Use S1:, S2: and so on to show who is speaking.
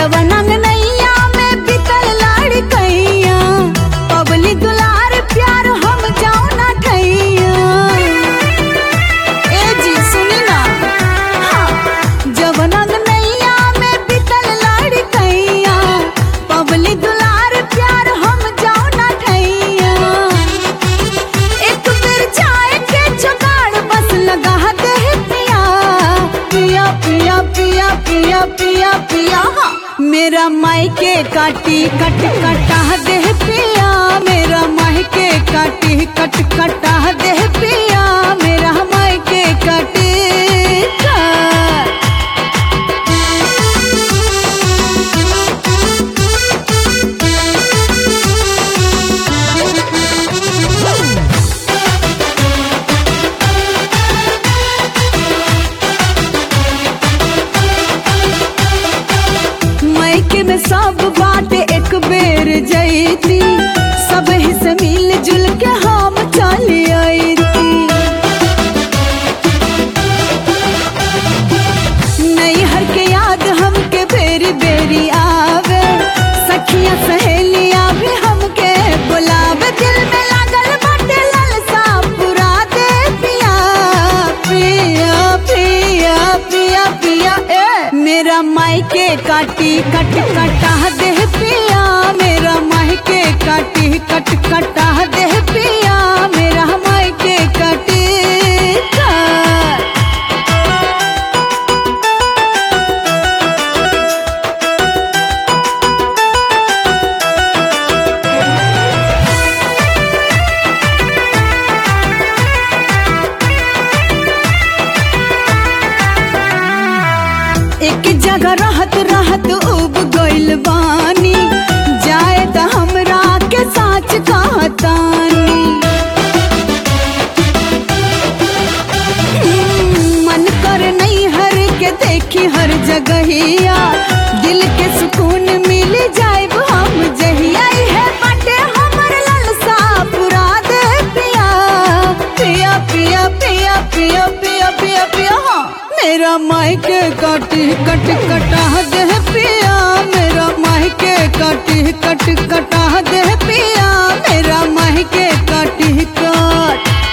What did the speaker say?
S1: जवनंग नैया में बितल लाड़ कैया पबली दुलार प्यार हम जाओ ना ठैया ए जी सुनी ना हाँ, जवनंग नैया में बितल लाड़ कैया पबली दुलार प्यार हम जाओ ना ठैया एक बेर जाए के जुगाड़ बस लगा दे पिया पिया पिया पिया पिया पिया पिया हाँ। मेरा मायके काटी कट कटा दे पिया मेरा मायके काटी कट कटा दे पिया मेरा मायके काटी कट मायके में सब बात एक बेर जैती सब ही से मिल जुल के हम चली आईती नैहर के याद हमके बेरी बेरी आवे सखिया सहेलिया भी हमके बुलावे दिल में लागल बाटे लालसा पुरा दे पिया पिया पिया पिया पिया ए मेरा मायके काटी कट कटा दे पिया मेरा मायके काटी कट कटा दे पिया मेरा मायके काटी कट एक जगह रहत रहत उब गइल बानी जाए त हमरा के साच कहतानी हम्म, मन कर नहीं हर के देखी हर जगहिया दिल के सुकून मिल जाए हम जहिया है बाटे हमर लालसा पुरा दे पिया पिया पिया पिया पिया पिया पिया पिया हाँ। मेरा मायके काटी कट कटा दे पिया मेरा मायके काटी कट कटा दे पिया मेरा मायके काटी कट